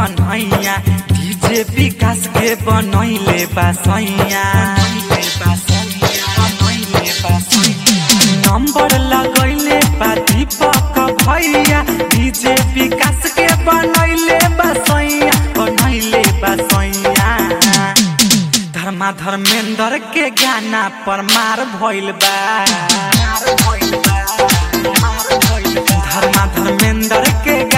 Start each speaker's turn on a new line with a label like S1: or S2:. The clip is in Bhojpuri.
S1: कन्हैया डीजे विकास के बनैले बासैया नंबर लगैले बा दीपक भैया डीजे विकास के बनैले बासैया बनैले बासैया धर्मा धर्मेंद्र के गाना पर मार भइल बा धर्मा धर्मेंद्र के